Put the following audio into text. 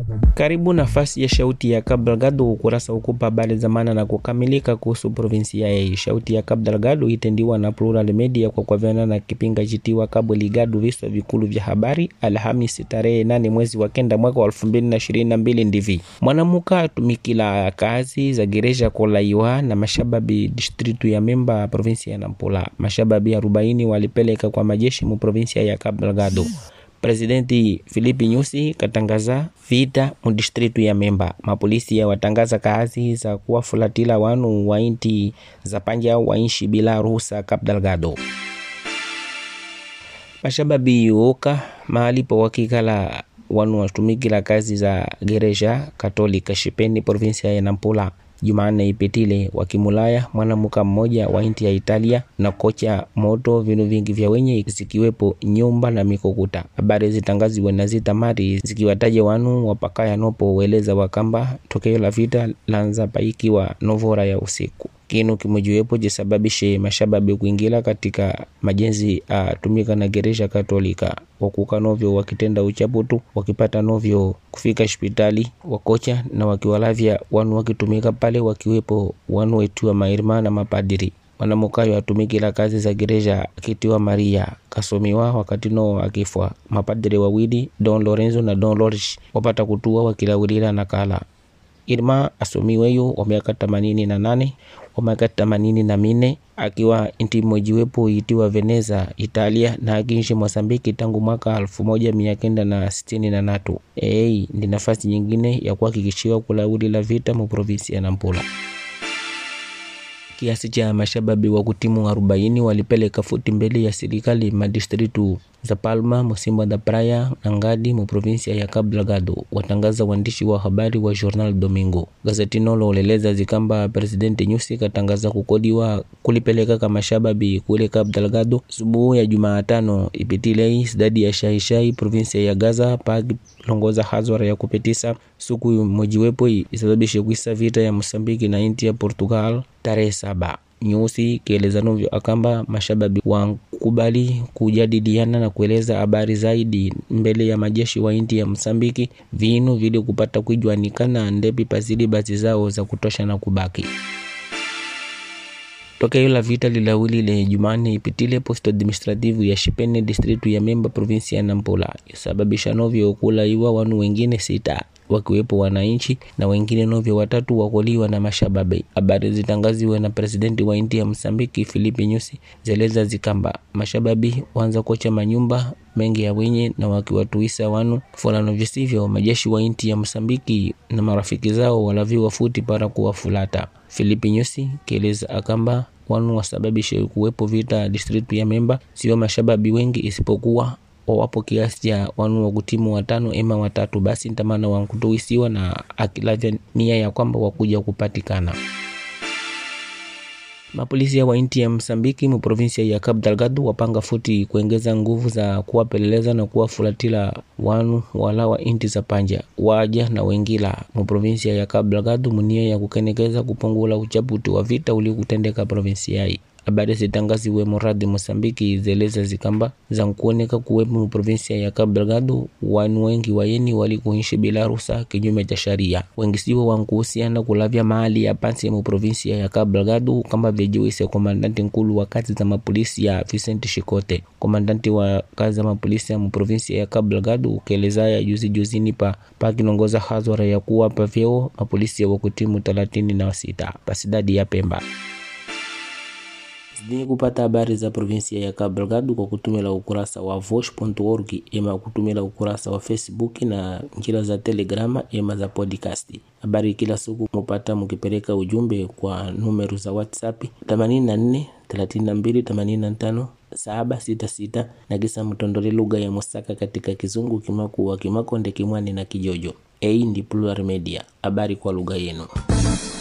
Karibu nafasi ya shauti ya Cabo Delgado, ukurasa ukupa habari za maana na kukamilika kuhusu provinsia hii. Shauti ya Cabo Delgado itendiwa na Plural Media kwa kwavyana na kipinga chitiwa Cabo Ligado, viswa vikulu vya habari, Alhamisi tarehe nane mwezi wa kenda mwaka wa elfu mbili na ishirini na mbili ndivi mwanamuka atumikila kazi za gereja kolaiwa na mashababi distritu ya Memba provinsia ya Nampula. Mashababi arobaini walipeleka kwa majeshi mu provinsia ya Cabo Delgado. Presidenti Filipi Nyusi katangaza vita mu distritu ya Memba. Mapolisi ya watangaza kazi za kuwafulatila wanu wa inti za panja wainshi bila ruhusa Cabo Delgado. Mashababi oka mahali pa wakikala wanu watumikila kazi za gereja katolika shipeni provinsia ya Nampula Jumanne ipitile wakimulaya mwanamuka mmoja wa inti ya Italia na kocha moto vinu vingi vya wenye zikiwepo nyumba na mikokuta. Habari zitangaziwe na zitamari zikiwataja wanu wapakaya nopo weleza wakamba tokeo la vita lanza paikiwa novora ya usiku kinu kimojiwepo jisababishe mashababi kuingila katika majenzi atumika na gereja katolika wakuka novyo wakitenda uchaputu wakipata novyo kufika hospitali wakocha na wakiwalavya wanu wakitumika pale wakiwepo wanu wetiwa mairma na mapadiri wanamukayo atumikila kazi za gereja akitiwa Maria kasomiwa wakati no akifwa mapadiri wawili Don Lorenzo na Don Lorish wapata kutua wakilawilila na kala Irma asomiweyo wa miaka themanini na nane wa miaka themanini na mine akiwa inti mojiwepo itiwa Veneza Italia na akiishi Mosambiki tangu mwaka elfu moja mia kenda na sitini na natu. Ei, ndi nafasi nyingine ya kuhakikishiwa kulawili la vita mu provinsi ya Nampula. Kiasi cha mashababi wa kutimu arobaini walipeleka futi mbele ya serikali madistritu za Palma, Musimba da Praia na Ngadi mu provinsia ya Cabo Delgado, watangaza waandishi wa habari wa Jornal Domingo. Gazeti nolo uleleza zikamba Presidenti Nyusi katangaza kukodiwa kulipeleka kama shababi kule Cabo Delgado subuhu ya Jumatano ipitilei sidadi ya Shaishai provinsia ya Gaza pagi longoza hazwara ya kupitisa suku mojiwepo isababishe kuisa vita ya Mosambiki na inti ya Portugal tarehe saba nyusi kieleza novyo akamba mashababi wakubali kujadiliana na kueleza habari zaidi mbele ya majeshi wa inti ya Msambiki vinu vili kupata kuijwanikana ndepi pazidi bazi zao za kutosha na kubaki tokeo la vita lilawilile Jumanne ipitile posto administrativu ya Shipene distritu ya Memba provinsi ya Nampula isababisha novyo kulaiwa wanu wengine sita wakiwepo wananchi na wengine novyo watatu wakoliwa na mashababi. Habari zitangaziwe na presidenti wa inti ya Msambiki Filipi Nyusi zeleza zikamba mashababi wanza kocha manyumba mengi ya wenye na wakiwatuisa wanu fulano visivyo majeshi wa inti ya Msambiki na marafiki zao walaviwa futi para kuwafulata. Filipi Nyusi kieleza akamba wanu wasababishe kuwepo vita distritu ya Memba sio mashababi wengi isipokuwa wawapo kiasi cha wanu wa kutimu watano ema watatu, basi ntamana wankutuisiwa na akilavya nia ya kwamba wakuja kupatikana. Mapolisi ya inti ya Msambiki mu provinsia ya Cabo Delgado wapanga futi kuongeza nguvu za kuwapeleleza na kuwafulatila wanu wala wa inti za panja waja na wengila mu provinsia ya Cabo Delgado munia ya kukenekeza kupungula uchaputi wa vita uliokutendeka provinsia hii. Habari zitangaziwe muradi Mosambiki zeleza zikamba za nkuoneka kuwepo mu provinsia ya Cabo Delgado wanu wengi wayeni walikuishi bila ruhusa kinyume cha sharia. Wengi siwo wankuhusiana kulavya mahali ya pansi mu provinsia ya Cabo Delgado kama vyejiwise komandanti nkulu wa kazi za mapolisi ya Vicente Shikote. Komandanti wa kazi za mapolisi ya mu provinsia ya Cabo Delgado ukelezaya juzi juzini pa pakinongoza hazwara ya kuwapa vyeo mapolisi ya wakutimu thelathini na sita pasidadi ya Pemba zidini kupata habari za provinsia ya Cabo Delgado kwa kutumila ukurasa wa vosh.org ema kutumila ukurasa wa Facebook na njira za Telegrama ema za podcast. Habari kila siku mupata mukipeleka ujumbe kwa numeru za WhatsApp 84 32 85 766 na kisa mtondole lugha ya Musaka katika Kizungu, Kimakuwa, Kimakonde, Kimwani na Kijojo. Hii ndi Plural Media, habari kwa lugha yenu.